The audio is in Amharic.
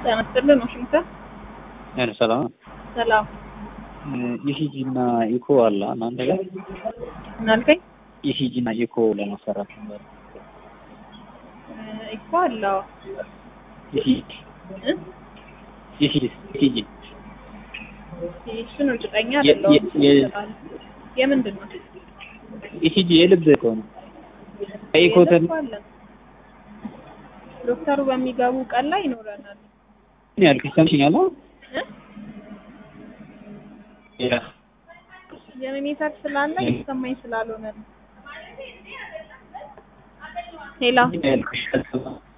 ጤና ይስጥልን ዋሽንግተን ያን ሰላም ሰላም ኢሲጂ እና ኢኮ አለ እናንተ ጋር ምን አልከኝ? ኢሲጂ እና ኢኮ ለማሰራት ነበር። እኮ አለው ኢሲጂ እ? ኢሲጂ ኢሲጂ እሱን እርግጠኛ የ- አይደለሁም። የ- የምንድን ነው? ኢሲጂ የልብ እኮ ነው። ከኢኮ ትን የለቅሶ አለን። ዶክተሩ በሚገቡ ቀን ላይ ይኖረናል። ምን ያልክ ሰምሽኛል? እ? ያ ጀነሬተር ስላለ ይሰማኝ ስላልሆነ ነው። ሄላ ምን ያልኩሽ